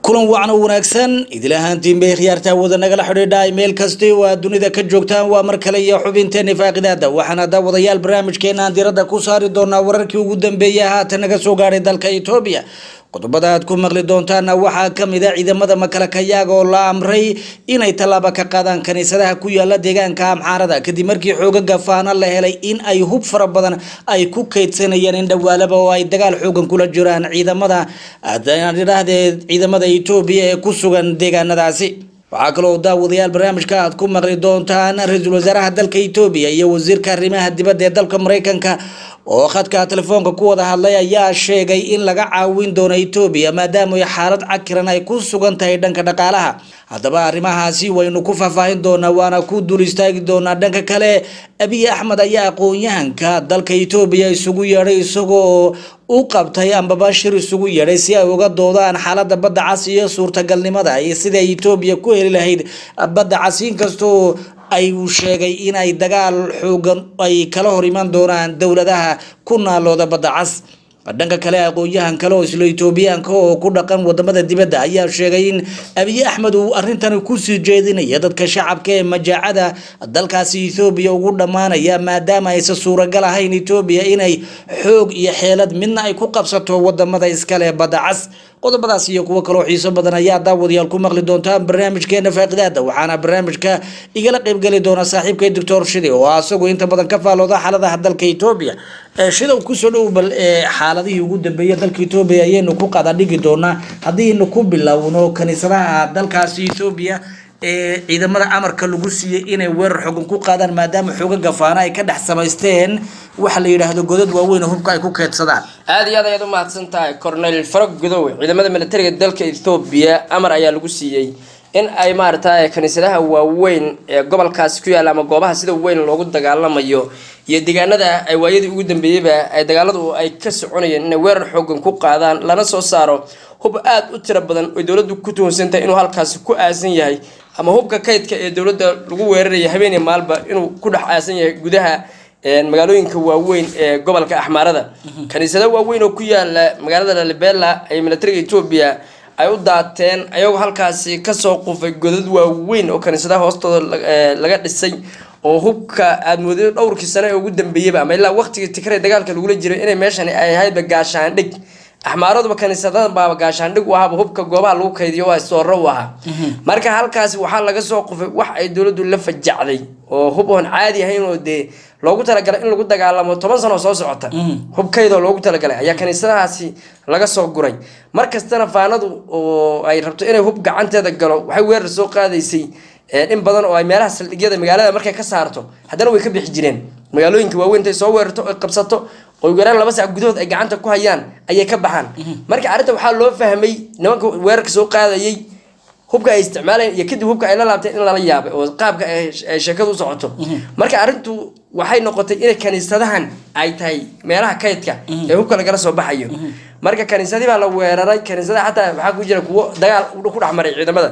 kulan wacan oo wanaagsan idil ahaantiin bay khiyaartaa wada nagala xidhiidha meel kasti oo aad dunida ka joogtaan waa mar kale iyo xubinteeni faaqidaada waxaana daawadayaal barnaamijkeena aan diradda ku saari doonaa wararkii ugu dambeeyay haatan naga soo gaadhay dalka etoobiya qodobada aad ku maqli doontaana waxaa kamid a ciidamada makalakayaaga oo la amray inay tallaabo ka qaadaan kaniisadaha ku yaala deegaanka amxaarada kadib markii xoogaga faana la helay in ay hub fara badan ay ku kaydsanayeen in dhawaalaba oo ay dagaal xoogan kula jiraan ciidamada idhaahdee ciidamada etoobiya ee ku sugan deegaanadaasi waxaa kaloo daawadayaal barnaamijka aad ku maqli doontaan ra-iisul wasaaraha dalka etoobiya iyo wasiirka arrimaha dibadda ee dalka mareykanka oo khadka telefoonka ku wada hadlay ayaa sheegay in laga caawin doono etoobiya maadaama xaalad cakiran ay ku sugan tahay dhanka dhaqaalaha haddaba arrimahaasi waynu ku faahfaahin doonaa waana ku dul istaagi doonaa dhanka kale abiy axmed ayaa aqoon-yahanka dalka etoobiya isugu yeedhay isagoo u qabtay ambaba shir isugu yeedhay si ay uga doodaan xaalada badda cas iyo suurtagalnimada iyo sida etoobiya ku heli lahayd badda cas inkastoo ay uu sheegay in ay dagaal xoogan ay kala hor iman doonaan dowladaha ku naalooda badda cas dhanka kale aqoon-yahan kale oo isla etoobiyaanka oo ku dhaqan wadamada dibadda ayaa sheegay in abiy axmed uu arintani kusii jeedinaya dadka shacabka ee majaacada dalkaasi ethoobiya ugu dhammaanaya maadaama aysan suuragal ahayn etoobiya inay xoog iyo xeelad midna ay ku qabsato wadamada iskale badda cas qodobadaas iyo kuwo kaloo xiiso badan ayaa daawadayaal ku maqli doontaan barnaamijkeena faaqidaada waxaana barnaamijka igala qeybgeli doona saaxiibkay doctor shide oo asagu inta badan ka faalooda xaaladaha dalka etoobiya shida kusoo dhow bal xaaladihii ugu dambeeya dalka etoobiya ayaynu ku qadadhigi doonaa haddiinu ku bilowno kaniisadaha dalkaasi etoobiya ee ciidamada amarka lagu siiyey inay weerar xogan ku qaadaan maadaama xooga gafaana ay ka dhex samaysteen waxa la yidhaahdo godad waaweyn oo hubka ay ku keedsadaan aada iyo aad ayaad u mahadsan tahay cornel farog gudowe ciidamada militariga dalka ethoobiya amar ayaa lagu siiyey in ay maaragtay kaniisadaha waaweyn ee gobolkaasi ku yaalla ama goobaha sida weyn loogu dagaalamayo iyo deegaanada ay waayadii ugu dambeeyeyba ay dagaaladu ay ka soconayeen inay weerar xoogan ku qaadaan lana soo saaro hub aada u tiro badan oy dowladdu ku tuhunsantahay inuu halkaasi ku aasan yahay ama hubka kaydka ee dowladda lagu weeraraya habeeniya maalba inuu ku dhex aasan yahay gudaha magaalooyinka waaweyn ee gobolka axmaarada kaniisado waaweyn oo ku yaala magaalada lalibela ay militariga etoobiya ay u daateen ayagoo halkaasi kasoo qufay godad waaweyn oo kaniisadaha hoostooda laga dhisay oo hubka aada moodida dhowrkii sano ee ugu dambeeyeyba ama ilaa waqtigii tikre dagaalka lagula jiray inay meeshani ay ahaydba gaashaandhig axmaaraduba kaniisadadan baaba gaashaandhig u ahaaba hubka goobaha lagu kaydiyo waa sooro u ahaa marka halkaasi waxaa laga soo qufay wax ay dowladdu la fajacday oo hub oon caadi ahayn oo dee loogu talagalay in lagu dagaalamo toban sano soo socota hubkaydoo loogu talagalay ayaa kaniisadahaasi laga soo guray mar kastana faanadu oo ay rabto inay hub gacanteeda galo waxay weerar soo qaadaysay in badan oo ay meelaha saldhigyada magaalada markay ka saarto haddana way ka bixi jireen magaalooyinka waaweyn intay soo weerarto oy qabsato oy weeraan laba sac gudahood ay gacanta ku hayaan ayay ka baxaan marka arrinta waxaa loo fahmay nimanka weerarka soo qaadayay hubka ay isticmaalayeen iyo kadib hubka ay la laabteen in lala yaabay oo qaabka ay sheekadu u socoto marka arrintu waxay noqotay inay kaniisadahan ay tahay meelaha kaydka ee hubka lagala soo baxayo marka kaniisadii baa la weeraray kaniisadaha xataa waxaa ku jira kuwo dagaal ku dhex maray ciidamada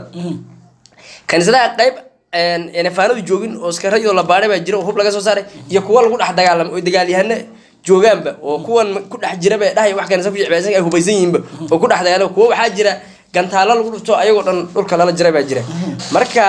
kaniisadaha qayb faanadu joogin oo iskarayoo la baadhay baa jira oo hub laga soo saaray iyo kuwo lagu dhex dagaalamay oo dagaalyahano joogaanba oo kuwan ku dhex jiraba dhahay wax kaniisa ku jecbaysan ay hubaysan yihiinba oo ku dhex dagaalama kuwo waxaa jira gantaalo lagu dhufto ayagoo dhan dhulka lala jira baa jira marka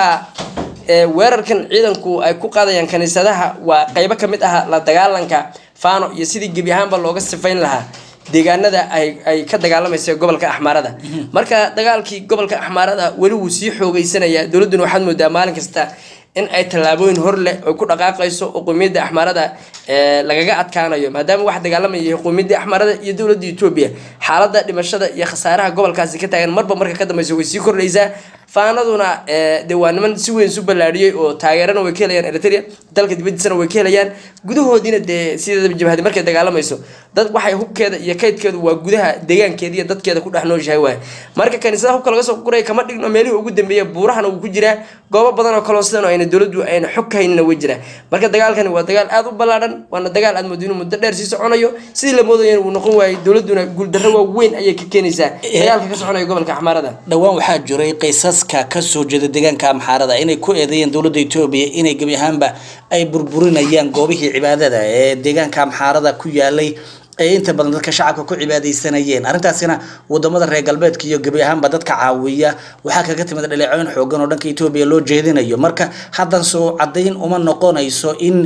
weerarkan ciidanku ay ku qaadayaan kaniisadaha waa qaybo kamid ah la dagaalanka faano iyo sidii gebi ahaanba looga sifayn lahaa deegaanada ay ka dagaalamaysa gobolka axmaarada marka dagaalkii gobolka axmaarada weli wuu sii xoogeysanayaa dowladduna waxaad moodaa maalin kasta in ay tallaabooyin hor leh oy ku dhaqaaqayso oo qowmiyadda axmaarada lagaga adkaanayo maadaama wax dagaalamaya qowmiyadda axmaarada iyo dowladda etoobiya xaaladda dhimashada iyo khasaaraha gobolkaasi ka taagan marba marka ka dambeysa way sii kordhaysaa faanaduna de waa niman si weyn isu ballaadhiyey oo taageerana way ka helayaan eritrea dalka dibadiisana way ka helayaan gudahoodiina dee sideedaba jabhadi markay dagaalamayso dad waxay hubkeeda iyo kaydkeedu waa gudaha deegaankeeda iyo dadkeeda ku dhex nooshahay waay marka kaniisadaha hubka laga soo guray kama dhigno meelihii ugu dambeeya buurahana wuu ku jiraa goobo badan oo kaloo sidan ayna dowladdu ayna xog ka haynina way jiraa marka dagaalkani waa dagaal aada u ballaadhan waana dagaal aad moodo inuu muddo dheer sii soconayo sidii la moodayana wuu noqon waayey dowladduna guuldarro waaweyn ayay ka keenaysaa dagaalka ka soconaya gobolka axmaarada dhowaan waxaa jiray qisaska kasoo jeeda deegaanka amxaarada inay ku eedeeyeen dowladda etoobiya inay gebi ahaanba ay burburinayaan goobihii cibaadada ee deegaanka amxaarada ku yaalay ay inta badan dadka shacabka ku cibaadaysanayeen arrintaasina wadamada reer galbeedka iyo gebi ahaanba dadka caawiya waxaa kaga timid dhaleecooyin xoogan oo dhanka etoobiya loo jeedinayo marka haddan soo cadayn uma noqonayso in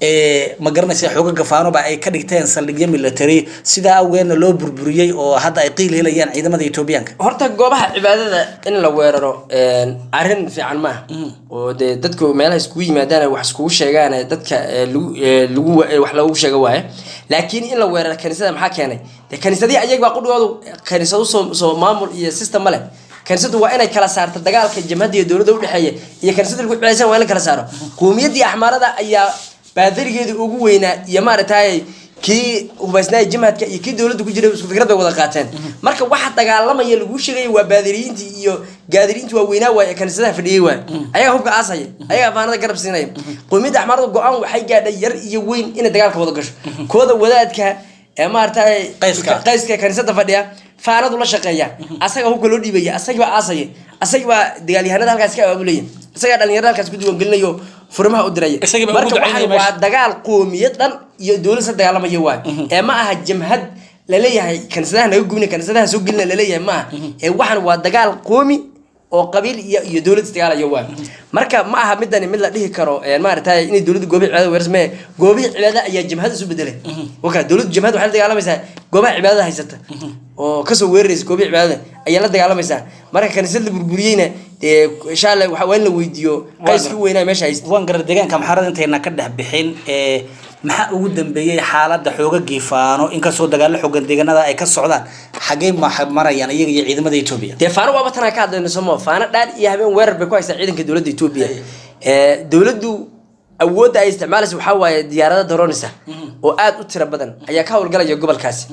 ma garanaysa xoogaga faanoba ay ka dhigteen saldhigyo military sidaa awgeedna loo burburiyey oo hadda ay qiil helayaan ciidamada etoobiyaanka horta goobaha cibaadada in la weeraro arrin fiican maaha oo dee dadku meelaha iskugu yimaadaan wax iskugu sheegaan dadka lagu wax loogu sheega waaye laakiin in la weeraro kaniisada maxaa keenay dee kaniisadii ayagbaa qudhigoodu kaniisadu soo soo maamul iyo system ma leh kaniisadu waa inay kala saarto dagaalka jamhadda iyo dowladda udhexeeya iyo kaniisada lagu cibaadaysan waa in la kala saaro qowmiyaddii axmaarada ayaa baadarigeedu ugu weynaa iyo maaragtay kii hubaysnaa jimhadka iyo kii dowladda ku jiray isku fikrad bay wada qaateen marka waxa dagaalamaya laguu sheegaya waa baadiriyiintii iyo gaadiriintii waaweynaa waay ee kaniisadaha fadhiyey waay ayagaa hubka aasaya ayagaa afaanada garab siinaya qowmiyadda axmaarada go-aan waxay gaadhay yar iyo weyn inay dagaalka wada gasho kooda wadaadka ee maaragtay Qayska. qayska kaniisada fadhiya faanadu la shaqeeya asaga hubka loo dhiibaya asagibaa aasaya asagibaa dagaalyahanada halkaas ka abaabulaya isagaa dhalinyarada halkaas ku diiwaangelinayo furimaha u diraya Isagii baa ugu marka ducaynaya waxaan waa meesha. dagaal qoomiyad dhan iyo dowlad sa dagaalamaya waay ee ma aha jamhad laleeyahay kaniisadaha naga gubina kaniisadaha soo gelina laleeyahay ma aha ee waxaan waa dagaal qoomi oo qabiil iyo iyo dowlad isdagaalaya waay marka ma aha midani mid la dhihi karo ee maaragtay inay dowladda goobihi cibaadada weersmee goobihi cibaadada ayaa jamhad isu bedelay waka dowladda jamhad waxay la dagaalamaysaa goobaha cibaadada haysata oo kasoo weeraraysa goobihi cibaadada ayaa la dagaalamaysaa marka kaniisad la burburiyeyna dee insha allah waxa waa in la weydiiyo qayskii u weynaa meesha haysta waan garar deegaanka maxarada intayna ka dhex bixin ee maxaa ugu dambeeyey xaaladda xoogagii faano inkastoo dagaalo xoogan deegaanada ay ka socdaan xagee ma marayaan iyaga iyo ciidamada etoobiya dee faano waaba tanaa ka hadlayno somo faano dhaar iyo habeen weerar bay ku haysaa ciidanka dowladda etoobiya ee dowladdu awoodda ay isticmaalaysa waxaa waaye diyaarada daroonisa oo aad u tiro badan ayaa ka howlgalaya gobolkaasi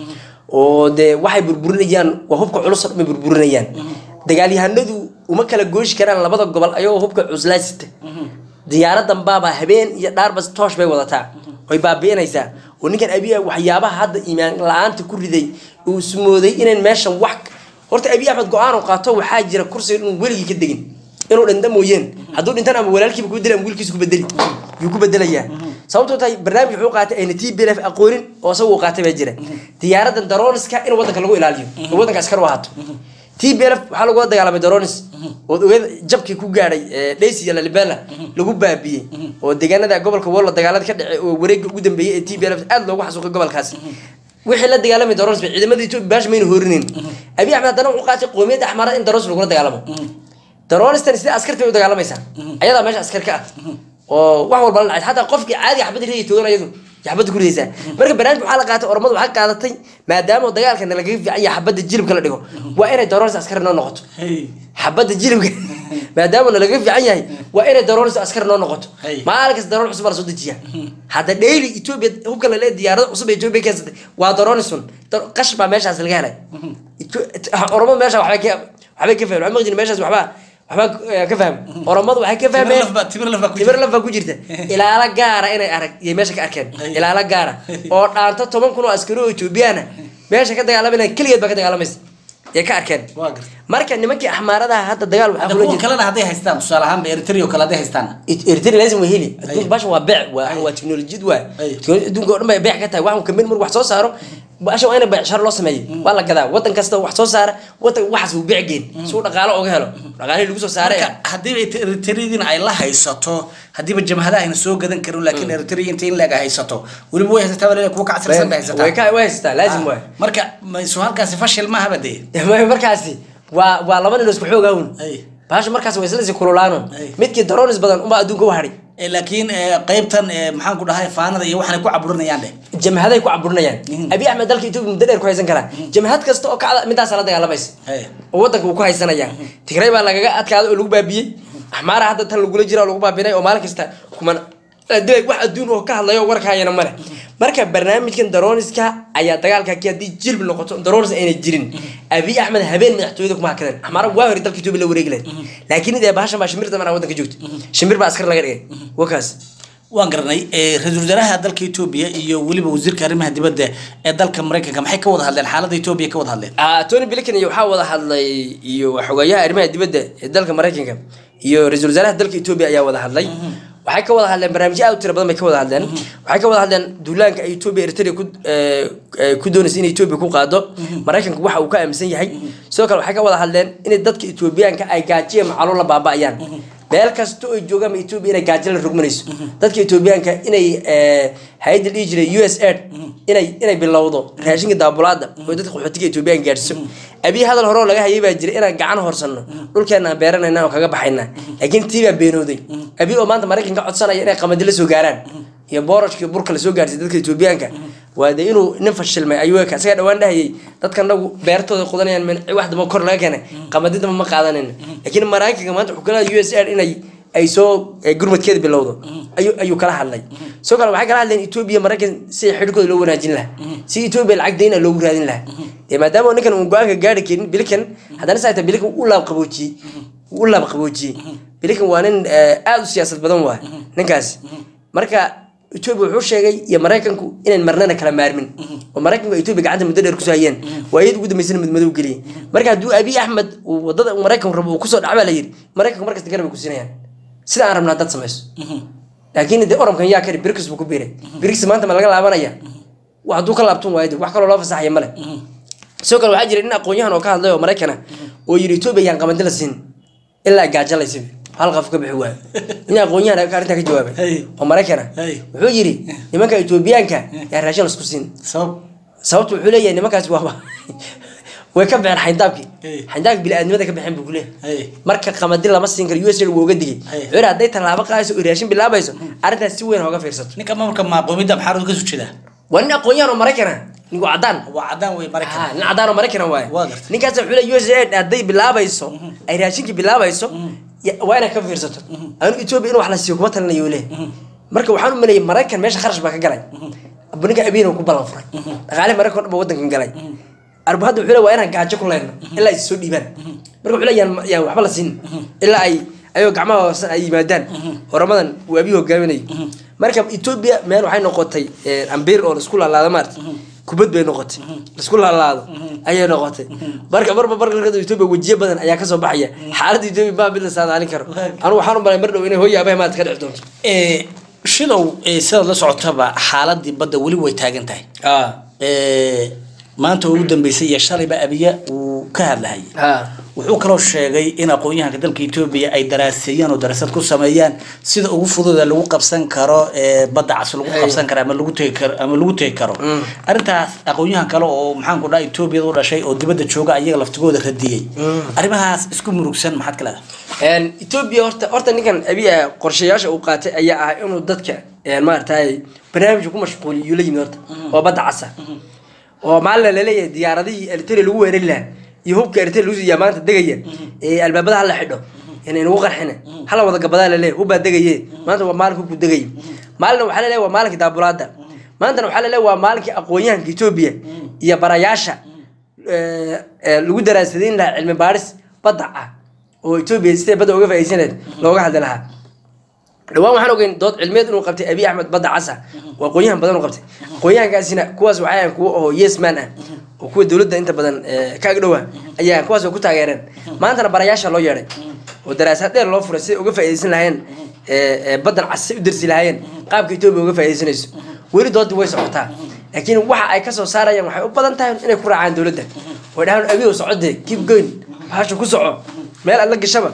oo dee waxay burburinayaan waa hubka culus oo dhan bay burburinayaan dagaalyahanadu uma kala gooshi karaan labada gobol ayagoo hubka cuslaasita diyaaradan baaba habeen iyo dhaarbas toosh bay wadataa way baabi'inaysaa oo ninkan abiya waxyaabaha hadda iimaan la-aanta ku riday uu ismooday inayn meeshan wax horta abiy axmed go-aan uu qaato waxaa jira kursiga inuu weligii ka degin inuu dhinta mooyeen hadduu dhintan ama walaalkiiba ku bedeli ama wiilkiisa ku bedeli yuu ku bedelayaa sababtoo tahay barnaamij wuxuu qaatay ayna t b f aqoonin oo isaga uu qaatay baa jira diyaaradan daroniska in wadanka lagu ilaaliyo oo wadanka askar u ahaato t b f waxaa lagula dagaalamay daronis ood ogeed jabkii ku gaadhay dhaysi iyo lalibela lagu baabiyey oo deegaanada gobolka wollo dagaalada ka dhacay oo wareega ugu dambeeyey ee t b f aad loogu xasuuqay gobolkaasi wixii la dagaalamay daronis bay ciidamada etoobiya baash mayna hoorinayn abiy axmed haddana wuxuu qaatay qoomiyadda axmaarada in daronis lagula dagaalamo daronistan sida askarta bay u dagaalamaysaa ayadaa meesha askar ka ah oo wax walba la dhacay xataa qofkii caadiga xabadda ridaya toogan ayadu xabadda ku ridaysaa marka barnaamij waxaa la qaatay ormadu waxaa qaadatay maadaama dagaalkana lagaga fiican yahay xabadda jilibka la dhigo waa inay daronis askar noo noqoto xabadda jilibka maadaama nalaga fiican yahay waa inay daronis askar noo noqoto Hey. maalin kasta daroon cusub baa lasoo dejiya hadda daily ethiopia hubka lale diyaarada cusub ee ethiopia keensatay waa daronisun Dar- qash baa meeshaas laga helay Etho- oromadu meesha waxbay ka waxbay ka fahmeen waxaa maqjin meeshaas waxbaa waxbaa eh, ka fahmeen oromadu waxay ka fahmeen timir laf baa ku timir laf baa ku jirta ilaalo gaara inay arag iyo meesha ka arkeen ilaalo gaara oo dhaanta toban kun oo askari oo ethoobiyaana meesha ka dagaalamayna keligeed baa ka dagaalamaysa ee ka arkeen Waa gartay. marka nimankii axmaaradaha hadda dagaal waxaa kula kuwa jira kalena hadday haystaan tusaale ahaanba eritrea oo kale hadday haystaan eritrea lazim waa heli adduunka Ay. bashan waa beec waa Ay. waa teknolojiyad waa Ay. Teknolo- adduunka oo dhan bay beec ka tahay waxaan kamid mar wax soo saaro bashan waa in beecsharo loo sameeyo waa la gadaa wadan kasta wax soo saara wadan waxaas uu beec geen si uu dhaqaalo uga helo dhaqaalihii lagu soo saaray marka haddiiba eritrediina ay la haysato haddiiba jamhadaha ayna soo gadan karin laakiin eritrea inta in leeg ay haysato weliba way haysataa waliba kuwa kacabsan bay haysataa way ka way haysataa laazim waay marka mayso halkaasi fashil maahaba dee Ma- markaasi waa waa laba nin oo isku xoog ahun Ay. bahasha markaas way isla sii kululaano Ay. midkii daronis badan unbaa adduunka u hadhay Eh, laakiin eh, qaybtan eh, maxaan ku dhahay faanada iyo waxaanay ku caburinayaan dheh jamhaday ku caburinayaan abiy axmed dalka etoobiya muddo dheer ku haysan karaa jamhad kasta oo kacda midaasa la dagaalamaysa Hey. oo wadanka uu ku haysanaya tigray baa lagaga adkaaday oo lagu baabiyey axmaara hadda tan lagula jira oo lagu baabinay oo maalin kasta kuman dilay wax adduun oo ka hadlayo warkaayana male marka barnaamijkan daroniska ayaa dagaalka kii haddii jilb noqoto daronis ayna jirin abiy axmed habeen madaxtooyada kuma hakadeen axmaara waa hore dalka etoobiya la wareegi lahayd laakiin idee bahashan baa shimirta mana wadanka joogta shimir baa askar laga dhigay wakaas waan garanay eh, ra-iisul wasaaraha dalka etoobiya iyo weliba wasiirka arrimaha dibadda ee dalka maraykanka maxay ka wada hadleen xaaladda etoobiya ka wada hadleen Ah, tony blinken iyo waxaa wada hadlay iyo xogayaha arrimaha dibadda ee dalka maraykanka iyo ra-iisul wasaaraha dalka etoobiya ayaa wada hadlay waxay ka wada hadleen barnaamijyo aad u tira badan bay ka wada hadleen waxay ka wada hadleen duulaanka ay etoobiya eritrea ku eh, eh, ku doonaysa inay etoobiya ku qaado maraykanku waxa uu ka aaminsan yahay sidoo kale waxay ka wada hadleen inay dadka etoobiyaanka ay gaajiya macalo la baaba'ayaan meel kasta oo ay joogaan etoobiya inay gaajo la rogmanayso dadka etoobiyaanka inay eh, hay-adda dhihi jiray u s aid inay inay bilowdo raashinka daabulaada oo dadka qaxootiga etoobiyaanka gaadhsiiso abiy hadal hore oo laga hayay baa jira inaan gacan horsanno dhulkeena aan beeranayna oo kaga baxayna laakiin tii baa beenooday abiy oo maanta maraykanka codsanaya inay qamadi la soo gaaraan iyo boorashka iyo burka lasoo gaarsiiy dadka etoobiyaanka waa dee inuu nin fashilmay ayuu eka isagaa dhawaan dhahayay dadka nagu beertooda qudanayaan min wax damba kor laga keenay qamadi damba ma qaadanayna laakiin maraykanka maanta wuxuu kala u s r inay ay soo eh, gurmadkeeda bilowdo ayuu ayuu kala hadlay sidoo kale waxay kala hadleen etoobiya maraykan si xidhkooda loo wanaajin lahaa si etoobiya lacag dayna loogu raadin lahaa dee maadaama ninkan uu go-aanka gaari karin bilikan haddana saa ta bilikan u laab qaboojiyey u laab qaboojiyey bilikan waa nin eh, aada u siyaasad badan waay ninkaasi marka etoobiya wuxuu sheegay iyo maraykanku inayn marnana kala maarmin oo maraykanku ay etoobiya gacanta muddo dheer kusoo hayeen waa iyad ugu dambeysana madmadow geliyey marka hadduu abiy axmed uu wadada uu maraykanku rabo uu kusoo dhaca baa la yidhi maraykanku markasta garab ay ku siinayaan sida aan rabnaa dad samayso laakiin dee oromkan yaa kari brix buu ku biiray brix maanta ma laga laabanaya wa hadduu ka laabtun waayo de wax kaloo loo fasaxaya male sidoo kale waxaa jira nin aqoon-yahan oo ka hadlay oo maraykan ah oo yidhi etoobiya yaan qamadi la siin ilaa gaajalaysa hal qaf ka bixi waayo nin aqoon-yahan arrintaa ka jawaabay Hey. oo maraykan ah Hey. wuxuu yidhi nimanka etoobiyaanka yaa raashin lasku siin sabab sababtu wuxuu leeyahay nimankaas waaba way ka baxeen xayndaabkii Hey. xayndaabki bili-aadnimada ka baxeen buu ku leeyahay Hey. marka qamadi lama siin karo u s wuu uga digay Hey. wuxuu yidhi hadday tallaabo qaadayso oo raashin bilaabayso arrintaas si weyn hooga fiirsato ninka maamulka maaqoomida maxaa ka soo jeedaa waa nin aqoon-yahan oo maraykan ah ninku cadaan waa cadaan wey Ah, maraykan nin cadaan oo maraykan waaye Waa gartay. ninkaas wuxuu leeyahay u s aid hadday bilaabayso ay raashinkii bilaabayso ya- waa inay ka fiirsato anu etoobiya in wax la siiyo kuma talinayo uu leeyahay marka waxaan u maleeyay maraykan meesha kharash baa ka galay abu ninka abiina ku ballan furay dhaqaale maraykan oo dhan ba wadankan galay arbu hadda wuxuu leeyahay waa inaan gaajo ku leyno ilaa ay soo dhiibaan marka wuxuu leeyahay yaan- yaan waxba la siin ilaa ay ayagoo gacmaha hoosan ay yimaadaan horamadan uu abiy hogaaminayo marka etoobiya meel waxay noqotay eh, ambiir oo laisku laalaado maarata kubad bay noqotay laisku laalaado ayay noqotay marka marba marka etoobiya wejiyo badan ayaa kasoo baxaya xaaladda etoobiya maa mid la saadaalin karo anu waxaan u malay mar dhow inay hooyaabaha maanta ka dhici doonto Eh, shidow eh, sidaad la socotaba xaaladii badda weli way taagan tahay Eh, maanta oo ugu dambeysay iyo shalayba abiya uu ka hadlahayay wuxuu kaloo sheegay in aqoon-yahanka dalka etoobiya ay daraaseeyaan oo darasad ku sameeyaan sida ugu fududa lagu qabsan karo ee badda cas lagu Hey. qabsan karo ama lagu tegi karo ama lagu tegi karo arrintaas aqoon-yahan kale oo maxaan ku dhaha etoobiyada u dhashay oo dibadda jooga ayaga laftigooda radiyey arrimahaas isku murugsan maxaad ka leedahay etoobiya horta horta ninkan abiya qorshayaasha uu qaatay ayaa ah inuu dadka maaragtay barnaamijka ku mashquuliyo yuu la yimid horta oo badda casa oo maalina laleeyahay diyaaradihii eritrea lagu weerari lahaa iyo hubka eritrea lagu siiyaa maanta degaya ee albaabada hala xidho inay nagu qarxina hala wada gabadaa laleeyahay hubbaa degaye maanta waa maalin hubku degaya maalina waxaa laleeyahay waa maalinkii daabulaada maantana waxaa laleeyahay waa maalinkii aqoon-yahanka etoobiya iyo barayaasha eh, eh, lagu daraasadayn lahaa cilmi baadhis badda ah oo etoobiya siday badda uga faa'iidaysaneed looga hadli lahaa dhawaan waxaan ogeyn dood cilmiyeed inuu qabtay abiy axmed badda casa oo aqoon-yahan badan u qabtay aqoon-yahankaasina kuwaas waxay ahayn kuwo oo yes man ah oo kuwa dowladda inta badan eh, ka agdhowa ayaa kuwaas oo ku taageereen maantana barayaasha loo yeedhay oo daraasaad dheer loo furay siday uga faa'iidaysan lahayeen eh, eh, baddan cas say u darsi lahaayeen qaabka etoobiya uga faa'iidaysanayso weli doodii way socotaa laakiin waxa ay kasoo saarayaan waxay u badan tahay inay ku raacaan dowladda oo dhahaan abiyow socodee keep going bahasha ku soco meel aad la gashaba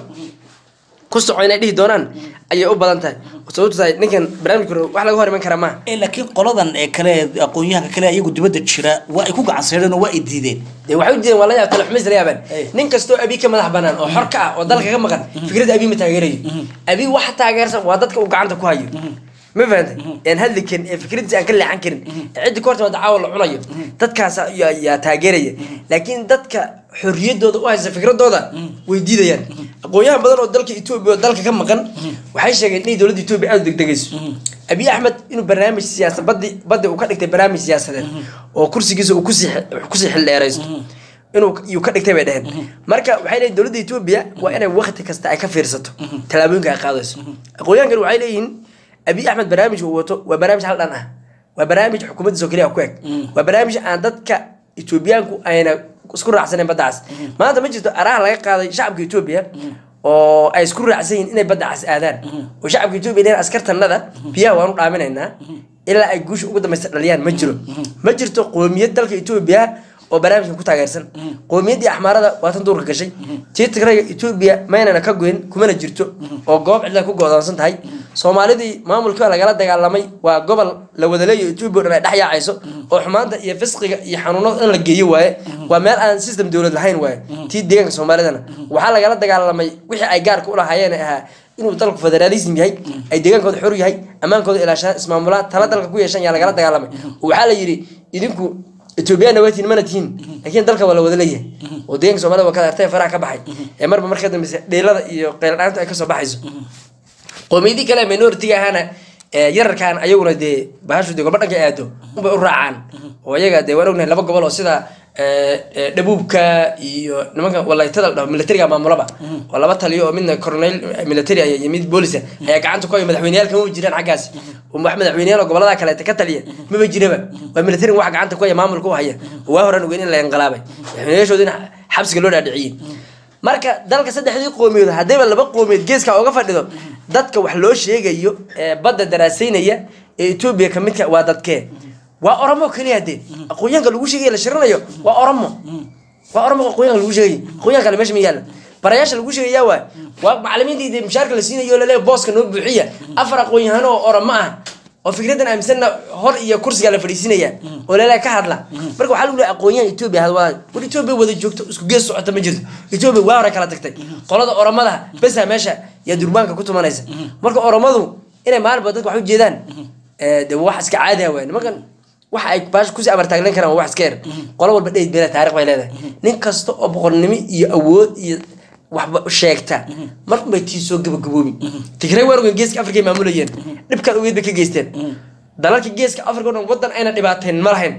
ku soco inay dhihi doonaan ayay u badan tahay sababto tahay ninkan barnaamijka hore wax laga hor iman kara maaha Eh, laakiin qoladan ee kale ee aqoon-yahanka kale iyagu dibadda jira waa ay ku gacanseedheen oo waa ay diideen dee waxay u diideen waa la yaab talaxumis la yaabaan Hey. nin kastoo abi ka madax banaan oo xor ka ah oo dalka ka maqan fikradda abi ma taageerayo abi waxa taageersan waa dadka uu gacanta ku hayo ma fahantay aan hadli karin ee fikradiisa aan ka leexan karin ee ciddi ka horta dacaawa la cunayo dadkaas yaa yaa taageeraya laakiin dadka xorriyaddooda u haysta fikradooda way diidayaan aqoon-yahan badan oo dalka etoobiya oo dalka ka maqan waxay sheegeen inay dowladda etoobiya aada u degdegayso abiy axmed inuu barnaamij siyaasa badi baddi uu ka dhigtay barnaamij siyaasadeed oo kursigiisa uu kusii kusii xildheeraysto inuu yuu ka dhigtay bay dheheen marka waxay leeyihin dowladda etoobiya waa inay wakti kasta ay ka fiirsato tallaabooyinka ay qaadayso aqoon-yahankan waxay leeyihiin abiy axmed barnaamijka uu wato waa barnaamij hal dhan ah waa barnaamij xukuumaddiisa oo keliya ku eg waa barnaamij aan dadka etoobiyaanku ayna isku raacsaneen baddacaas maanta ma jirto araha laga qaaday shacabka etoobiya oo ay isku raacsan yihiin inay badda cas aadaan oo shacabka etoobiya dheen askartanada biyaha waanu dhaaminaynaa ilaa ay guusha ugu dambaysta dhaliyaan ma jiro ma jirto qoomiyad dalka etoobiya oo barnaamijkan ku taageersan qowmiyaddii axmaarada waa tan duurka gashay tii tigrayga etoobiya maynana ka goyn kumana jirto oo goob cidla ku go'doonsan tahay soomaalidii maamulka lagala dagaalamay waa gobol la wada leeyahay etoobiya o dhan ay dhex yaacayso oo xumaanta iyo fisqiga iyo xanuunada dhan la geeyo waaye waa meel aan system dowlad lahayn waaye tii deegaanka soomaalidana waxaa lagala dagaalamay wixii ay gaarka u lahaayeen ahaa inuu dalku federaalism yahay ay deegaankooda xor yahay ammaankooda ilaashaan ismaamulaan tala dalka ku yeeshan yaa lagala dagaalamay oo waxaa la yidhi idinku etoobiyana waa tihin mana tihin laakiin dalka waa la wada leeyahay oo deeganka soomaalida waa ka artay faraha ka baxay ee marba marka dambeysa dheelada iyo qeyladhaantu ay kasoo baxayso qoomiyadii kale minoritiga ahaana yararkaan ayaguna dee bahashu dee golba dhanka aado unbay u raacaan oo iyaga dee waan ognahay laba gobol oo sida dhabuubka iyo nimanka walaytada la dhaho militariga maamulaba oo laba taliyo oo midna coronel military ah iyo mid boolisa ayaa gacanta ku haya madaxweyneyaal kama jiraan xaggaasi oo wax madaxweyneyaal oo gobolada kaleeta ka taliya maba jiraba waa military wax gacanta ku haya maamulka u haya oo waa horaan ogeyn in la inqilaabay madaxweyneyaashoodina xabsiga loo dhaadhiciyey marka dalka saddexdii qoomiyood haddayba laba qoomiyood geeska oga fadhido dadka wax loo sheegayo ee badda daraasaynaya ee etoobiya ka midka waa dadkee waa oromo keliya dee aqoonyaanka lagu sheegaya la shiranayo waa oromo waa oromo aqoonyaanka lagu sheegay aqoonyaanka kale meesha ma yaalla barayaasha lagu sheegaya waa waa macalimiintii dee mushaarka la siinayo laleeya booska noo buuxiya afar aqoon-yahano oo oromo ah oo fikraddan aaminsanna hor iyo kursiga la fadhiisinaya oo laleeya ka hadla marka waxaa lagu leeya aqoonyahan etoobiya had wada war etoobiya wada joogto isku gees socota ma jirto etoobiya waa hore kala tagtay qolada oromada besa meesha yaa durbaanka ku tumanaysa marka oromadu inay maalinba dadka wax u jeedaan de wax iska caadiha waay nimankan waxa ay baasha kusii amartaaglan karaan waa wax iska yar qolo walba dheyd beela taariikh bay leedahay nin kasta oo boqornimo iyo awood iyo waxba sheegta mar unbay tii soo gabagaboobi tigray waan ogeyn geeska afrika ay maamulayeen dhibkaan ogeyd bay ka geysteen dalalka geeska afrika o dhan wadan ayna dhibaateen ma lahayn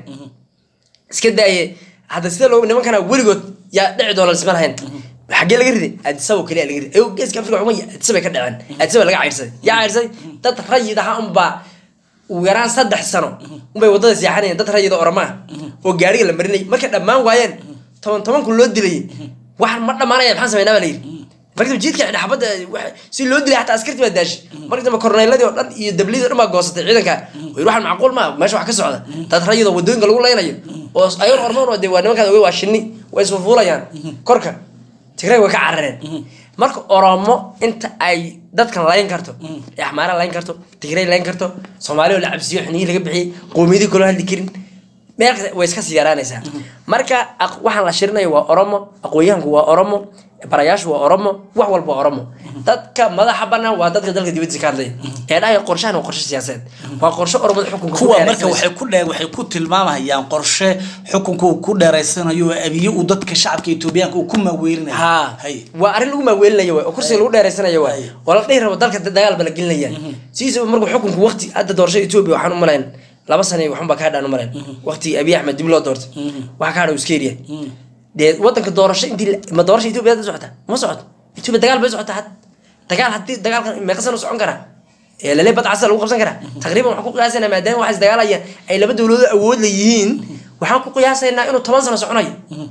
iska daaye hadda sida loo nimankana weligood yaa dhici doona lisma lahayn xaggee laga riday adisabo kaliya laga riday ayuu geeska afrika xuma adisabay ka dhaceen adisaba laga cayrsaday yaa cayrsaday dad rayid aha unbaa ugu yaraan saddex sano unbay wadada seexanayeen dad rayida oramaa oo gaariga la marinayay markay dhammaan waayeen toban toban kun loo dilayay wax ma dhammaanaya maxaan samaynaa baa la yidhi markadaba jiidka xabadda si loo dilay xataa askarti baa daashi marka dambe korneyladii oo dhan iyo dablidii o dhan baa goosatay ciidanka oo yidhi waxaan macquul maa meesha wax ka socda dad rayidoo wadooyinka lagu leynayo oo ayagoon ormoon oo dee waa nimankaad ogey waa shinni way isfufuulayaan korka tigray way ka carareen marka oromo inta ay dadkan layn karto ee axmaara layn karto tigray layn karto soomaali oo la cabsiyo xiniyi laga bixiyey qoomiyadii kaloo hadli karin meel kasta way iska sii yaraanaysaa marka waxaan la shirinayo waa oromo aqoonyahanku waa oromo barayaashu waa oromo wax walba waa oromo dadka madaxa banaan waa dadka dalka dibadiisa ka hadlaya ee dhahaya qorshahan waa qorshe siyaasadeed waa qorshe oromada xukunka kuwa marka waxay ku dhe waxay ku tilmaamayaan qorshe xukunka uu ku dheeraysanayo oo abiye uu dadka shacabka etoobiyaanka uu ku maaweelinayo ha hay waa arrin lagu maaweelinayo waay oo kursiga lagu dheeraysanayo waay oo la dhihi rabo dalka dagaal ba la gelinaya sidiisaba markuu xukunku waqti hadda doorashada etoobiya waxaan u malayn laba sana waxun baa ka hadhaan u malayn waqti abiy axmed dib loo doortay waxa ka hadha uu iska yaryahay dee wadanka doorasho intii ma doorasha etoobiya hadda socota ma socoto etoobiya dagaal bay socotaa had dagaal haddii dagaalkan meeqa sano socon karaa ee lale badcasa lagu qabsan karaa taqriiban waxaan ku qiyaasaynaa maadaama waxaas dagaalaya ay laba dowladood awood la yihiin waxaan ku qiyaasaynaa inuu toban sano soconayo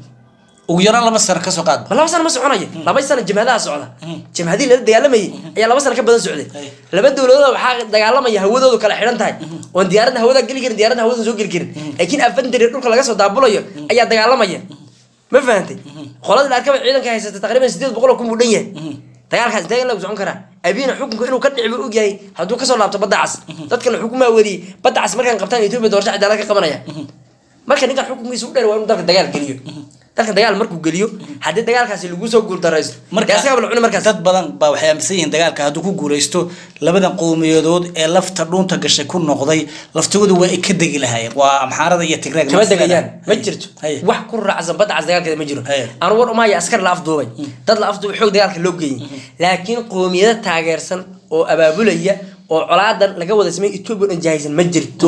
ugu yaraan laba sano kasoo qaad laba sano ma soconayo laba sano jamhadaha socda jamhadii lala dagaalamayay ayaa laba sano ka badan socday laba dowladood waxaa dagaalamaya hawadoodu kala xidhan tahay oon diyaaradda hawada geli karin diyaaradda hawada soo geli karin laakiin afandari dhulka laga soo daabulayo ayaa dagaalamaya ma fahantay qolada la arkaba ciidanka haysata taqriiban sideed boqol oo kun buu dhan yahay dagaalkaas intee in lagu socon karaa abiina xukunka inuu ka dhici buu ogyahay hadduu kasoo laabto badda cas dadka la xukumaa weriyey badda cas markaan qabtaan etoobiya doorasho cadaalad ka qabanaya marka ninkan xukunkiisa u dheer waa inuu dalka dagaal geliyo dalka dagaal markuu geliyo haddii dagaalkaasi lagu soo guuldaraysto marka asagaa la cuni markaas dad badan baa waxay aaminsan yihiin dagaalka hadduu ku guuleysto labadan qowmiyadood ee lafta dhuunta gashay ku noqday laftigooda waa ay ka degi lahaayeen waa amxaarada iyo tigreeg kama degayaan ma jirto Haye. wax ku raacsan badda cas dagaalkeeda ma jiro Haye. anu war umaya askar la afduubay dad la afduubay xoog dagaalka loo geeyey laakiin qoomiyado taageersan oo abaabulaya oo colaadan laga wada samey etoobiya o dhan jahaysan ma jirto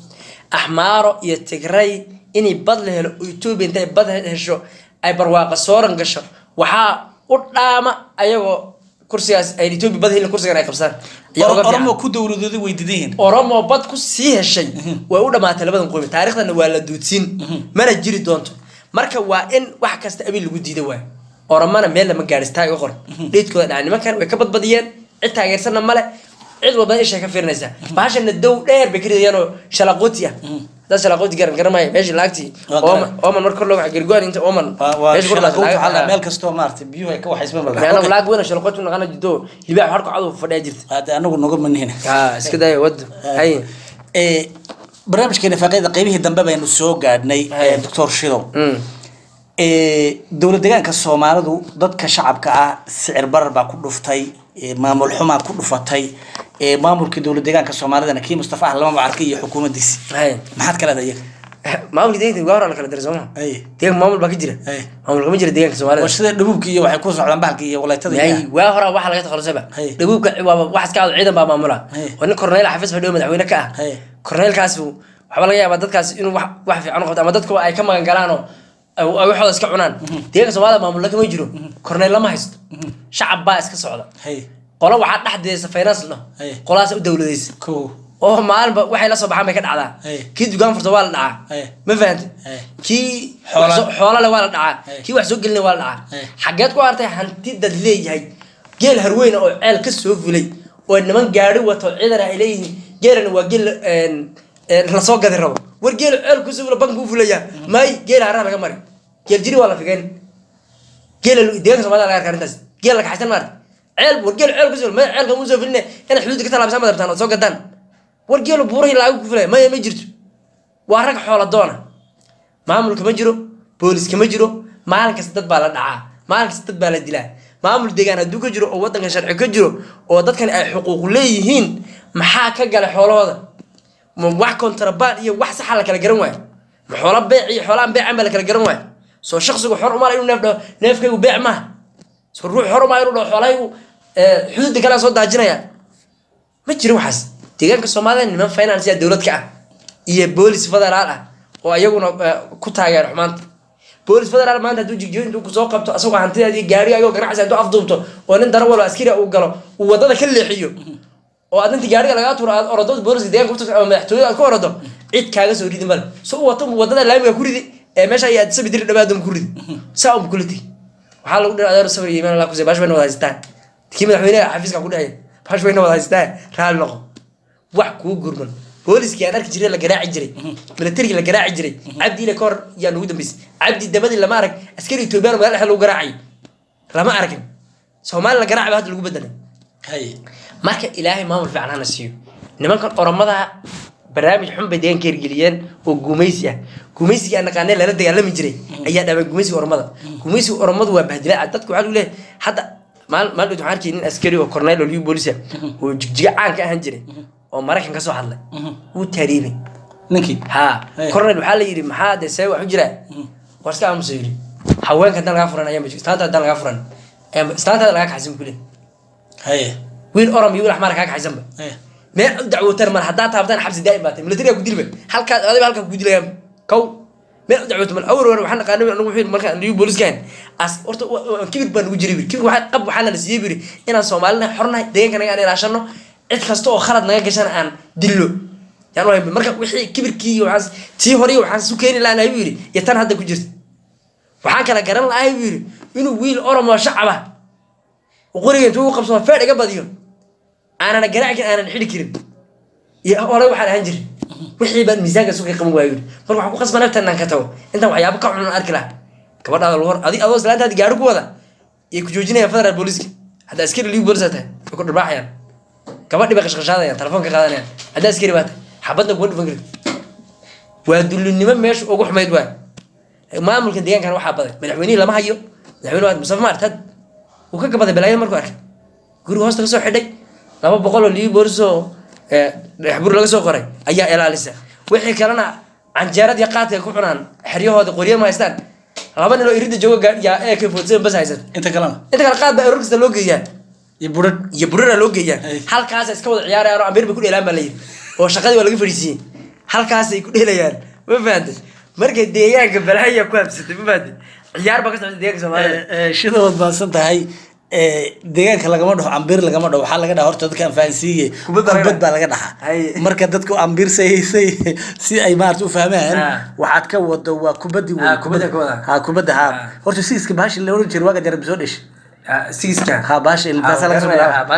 axmaaro iyo tigray inay bad la helo oo etoobiya intay bad hesho ay barwaaqa sooran gasho waxaa u dhaama ayagoo kursigaas ay etoobiya bad helin kursigan ay qabsaan ayaa uga fiican. oromo ku dowladooda way didan yihiin oromo bad ku sii heshay way u dhamaatay labadan qoomi taariikhdana waa la duudsiin mana jiri doonto marka waa in wax kasta abin lagu diida waay oromana meel lama gaadhis taa iga qor dhiidkooda dhaca nimankan way ka badbadiyeen cid taageersanna male cid walba ishay ka fiirinaysaa bahashana dow dheer bay ka ridayaan oo shalaqooti ah haddaad shalaqooti garan garamaya meeshii laagtii Waa ooman garan. ooman marka kor loo waxa gargoan inta ooman waa waa meesha kor shaqo laag- waxaa laag- meel kastoo maaragtay biyuhu ay ka waxaysma anagu malga laag weyn oo shalaqooti naqana jirto libaax harka cadu fadhiya jirta hade anagu noga manihina haa iska daya wado hay Eh, barnaamijkeena faaqida qeybihii dambe baynu soo gaadhnay Hay. eh, doctor shidow Mm. Eh, dowlad deegaanka soomaalidu dadka shacabka ah sicir barar baa ku dhuftay eh, maamul xumaa ku dhufatay eh, maamulkii dowlad deegaanka soomaalidana kii mustafa ah lama macarka iyo xukuumaddiisi hay maxaad ka leedahay iyaga maamulka deegaanka waa hore la kala diray sooma Ay. deegaanka maamul baa ka jira Ay. maamul kama jira deegaanka soomaalida waa sida dhabuubki iyo waxay ku socdaan bahalka iyo walaytada iyo- yahay waa hore waxa laga takhalusayba Hay. dhabuubka waaba wax iska cado ciidan baa maamula Hay. waa nin korneyl xafiis fadhiyo madaxweyne ka ah Hay. korneylkaas waxaa laga yaabaa dadkaas inuu wax wax fiican u qabto ama dadka ay ka magan galaan oo ay ay waxooda iska cunaan deegaanka soomaalida maamulla kama jiro korneyl lama haysto shacab baa iska socda hay qolo waxaa dhexdeesa finance la Hay. dhaho qolahaas u dowladaysa kow oo maalinba waxay la soo baxaan bay ka dhacdaa Hey. kii dugaan furta waa la dhacaa Hey. ma fahante Hey. kii Xoola- wax soo- xoola le waa la dhacaa Hey. kii wax soo gelina waa la dhacaa Hey. xageed ku artay hanti dad leeyahay geel harweyn oo ceel ka soo fulay oo niman gaari wato ciidan ay leeyihiin geelana waa geel een, een, lasoo gadi rabo war geel ceel kusoo fula banka u fulaya may geel haraa laga mari geel jiri waa la figeyn geela deegaanka soomaalida laga arka arrintaas geel la kaxaysan maarta ceel war geel ceel kusoo may ceelka mu soo filine inaad xuduudda ka talaabsaan baad rabtaan ood soo gadaan war geelu buurahii laagu ku filaya maya ma jirto waa rag xoola doona maamulka ma jiro booliska ma jiro maalin kasta dad baa la dhacaa maalin kasta dad baa la dilaa maamul deegaan hadduu ka jiro oo waddanka sharci ka jiro oo dadkan ay xuquuq leeyihiin maxaa ka gala xoolahooda ma wax kontrabaan iyo wax saxa la kala garan waayo ma xoola beec iyo xoolaan beecan baa la kala garan waayo soo shaksigu xor umaa inuu neef dhaho neefkaygu beec maaha soo ruux xor umaa inuu dhaho xoolahaygu eh, xuduudda kalea soo daajinaya ma jiro waxaas deegaanka soomaalida niman finance yaa dowlad ka ah iyo boolis federaal ah oo ayaguna eh, ku taageera xumaanta boolis federaal maanta hadduu jigjiyo intuu kusoo qabto asagoo hantidaadii gaarigaago ganacsi hadduu afduubto oo nin darawal oo askari uu galo uu wadada ka leexiyo oo aad inta gaariga lagaa tuuro aad orodo booliska deegaanka ku tagto ama madaxtooyada aad ku orodo cid kaaga soo ridi male so u wato wadada laamiga ku ridi ee meesha ay aad sabi diri dhabaadum ku ridi saa un kula tegi waxaa lagu dhihi adeer sabir iyo imaan allah kusay bash bayna wada haystaan kii madaxweynaha xafiiska ku dhexeeya bash bayna wada haystaan raali noqo wax kuu gurman booliskii aan arki jiray la garaaci jiray milatarigii la garaaci jiray cabdi ile kahor yaa nugu dambeysay cabdi dabadii lama arag askari etoobiyaan magaala dhexe lagu garaacay lama aragin soomaali la garaaci baa hadda lagu bedelay hay marka ilaahay maamul fiican hana siiyo nimankan oromada barnaamij xun bay deegaanka hirgeliyeen oo gumaysi ah gumaysigii aan naqaanee lala dagaalami jiray ayaa dhabay gumaysiga oromada gumaysiga oromadu waa bahdilaa dadka waxaa lagu leeyahay hadda maal maal waxaan arkay nin askari oo cornel oo liu boolisa oo jigjiga caan ka ahaan jiray oo maraykan ka soo hadlay wuu taariibay ninkii ha Hey. cornel waxaa la yidhi maxaa dee see wax u jiraa war iska aamusa yidhi haweenka haddaan lagaa furan ayaa islaanta haddaan lagaa furan ayaa- islaantaada lagaa kaxaysan buu leeyahay hay wiil orom iyo wiil axmaar kaa kaxaysanba hay meel u dacwootaan mar haddaa taabtaan xabsi daa'im baatay militariga ku dilba halkaas adiba halkaa ku dilayaan kow meel u dacwooto mal awr war waxaan naqaanay anagu wuxuu yidhi markaan liyu booliskahan as horta wa- wa- kibir baa nagu jiray biri kibir waxaa qab waxaa nala siiyey biri inaan soomaalina xornahay deegaanka naga aan ilaashano cid kasta oo khalad naga gashana aan dillo yaan u hayn marka wixii kibirkii iyo waxaas tii hore iyo waxaan su keeni lahayn buu yidhi iyo tan hadda ku jirta waxaan kala garan lahay buu yidhi inuu wiil oromo shacaba qoriga intuu u qabsado feedh iga badiyo aanana garaaci karin aanan xidhi karin iyo hore waxaan ahaan jirin wixii baan miisaanka suuqa qaban waayo yidhi marka waxaan ku qasba naftan inaan ka tago intaan waxyaabo ka xun arki lahaa gabadhaada lagu hor adi adoo islaantaadi gaari ku wada iyo ku joojinayaan federal booliska hadda askari liigu boolisa tahay way ku dharbaaxayaan gabadhi bay qashqashaadayaan telefoonka qaadanayaan hadda askari baa tahay xabadna kuma dhufan karid waa dullinimo meesha ugu xumayd waay maamulka deegaankan waxaa baday madaxweynihii lama hayo madaxweyne waa mustafa maartad wuu ka gabaday balaayada markuu arkay guriga hoosta kasoo xidhay laba boqol oo liibi boolis oo dhexbur laga soo qoray ayaa ilaalisa wixii kalena canjeerad iyo qaadka ay ku cunaan xeryahooda qoryo ma haystaan laba nin oo irida jooga gaa- yaa ak forty bas haysan inta kalena inta kale qaad baa eror kasta loo geeyaa iyo budhadh iyo burara loo geeyaa Ay. halkaas iska wada ciyaarayaan oo amir bay ku dheelaan baa layidhi oo shaqadii waa laga fadhiisiiyey halkaasay ku dheelayaan ma fahantay markay deegaanka balaya ku habsatay ma fahantay ciyaar baa ka socota deegaanka soomaalida shidadood baadsan tahay ee, deegaanka lagama dhaho ambiir lagama dhaho waxaa laga dhaha horta dadka anfahansiiye Kubad baa laga kubad baa dhaha. laga dhahaa Hay. marka dadku ambiir saysay si ay maarata u fahmaan Ah. waxaad ka wado waa kubaddi wey Ah, kubadda ka wada. ha kubadda ha Ah. horta siiska bahashi la oran jiray waaga jarab soo dheshay sigiska ha bahashi ilmaasaa laga soo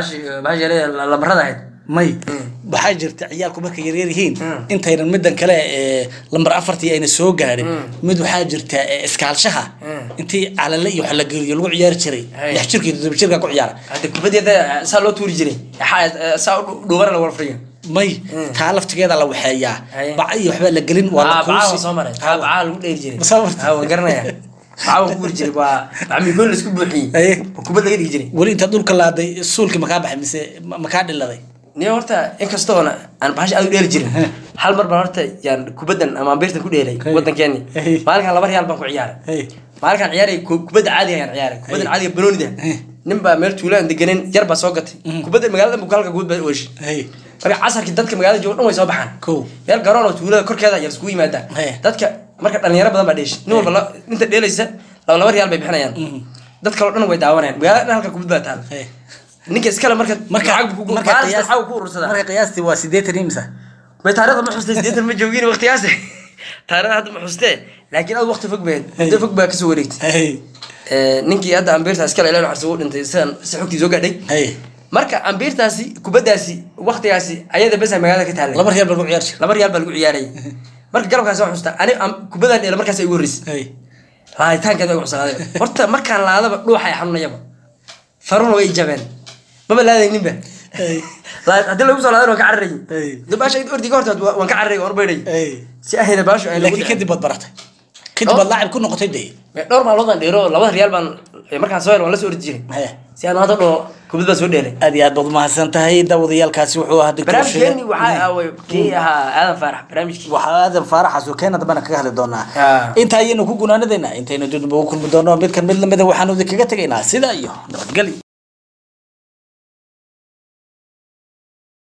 bilaaba lamarada ahayd may waxaa jirta ciyaalku markay yaryar yihiin Mm. intaynan midan kale ee lambar afartii ayna soo gaadhin Mm. mid waxaa jirta ee, iskaalshaha Mm. intii calale iyo wax la geliyo lagu ciyaari jiray Hay. lix jirka iyo toddoba jirka ku ciyaara hadda kubadeeda saa loo tuuri jiray Xa- saa u dhuubana la warfriyo may Mm. taa laftigeeda la waxeeyaa Hay. baca iyo waxbaa la gelin waa la bacaa kuusi soo maray taa bacaa lagu dheeri jiray Ma soo martay? Ah, waan garanaya bacaa waan ku guri jiray waa bacmigoon la isku buuxiyey Haye. oo kubad laga dhigi jiray weli intaad dhulka laaday suulkii makaa baxay mise ma- makaa dhiladay niyo horta inkastoona aan bahash aad u dheeli jirin hal mar baan horta yaan kubaddan ama ambiirtan ku dheelay Hey. waddankeeni Hey. maalinkan laba reyaal baan ku ciyaaray Hey. maalinkaan ciyaaray ku- kubadda caadiga ayaan ciyaaray kubaddan Hey. caadiga banoonida Hey. nin baa meel tuulaan deganin yar baa soo gatay Mhm. kubadda magaalada bukalka guud baa oshi Hey. marka casarkii dadka magaalada jooga dhan way soo baxaan Kow. meel garoon oo tuulada korkeeda yar iskugu yimaadaan Hey. dadka marka dhalinyaro badan baa dheeshay nin walba la- inta dheelaysa laba laba reyaal bay bixinayaan Mhm. dad kaloo dhan way daawanayaan magaalada dhan halka kubad baa taal Hey. ninka iskale marka marka lacag buu ku- marka maalinta qiyaas- lacag buu ku urursadaa marka qiyaastii waa sideetan imisa bay taariikhda ma xustay sideetan ma joogin waqtigaas taariikhda hadda ma xustee laakiin aad waqti fog bayd muddo fog baa kasoo wareegtay Hey. Eh, ninkii hadda ambiirtaas kale ilaa xarsi u dhintay sidan si xogtii soo gaadhay Hey. marka ambiirtaasi kubaddaasi waqtigaasi ayada besa magaalada ka taallay laba reer baa lagu ciyaar jiray laba reyaal baa lagu ciyaarayay marka garabkaas waa xusta ani am- kubaddan dheela markaas ay ugu horreysay Hey. laaditaankeeda way cusaaday horta markaan laadaba dhuuxa ay xanuunayaba faruna way jabeen maba laadayninba Hey. Laa- haddii lagu soo laadan waan ka cararayay Hey. de baasha ordiga horta waan ka cararayay waan baydhay Hey. si ahayna baashu ay laakiin kadib baad baratay kadib baad laacib ku noqotay dee dhowr maalmood baan dheero labada reyaal baan markaan soo hel waan la soo ordi jiray Hey. si aan hadda dhoo kubad baan soo dheelay aad iyo aad baad umahadsan tahay daawadayaalkaasi wuxuu ahaa doctor barnaamijkeeni Sheikh. waxaa aaway kii ahaa aadan faarax barnaamijkii waxaa aadan faaraxaas oo keena dambana kaga hadli doonaa Ah. inta ayaynu ku gunaanadaynaa intaynu dib ugu kulmi doono midkan mid lamida waxaanu idinkaga tegaynaa sidaa iyo nabadgelyo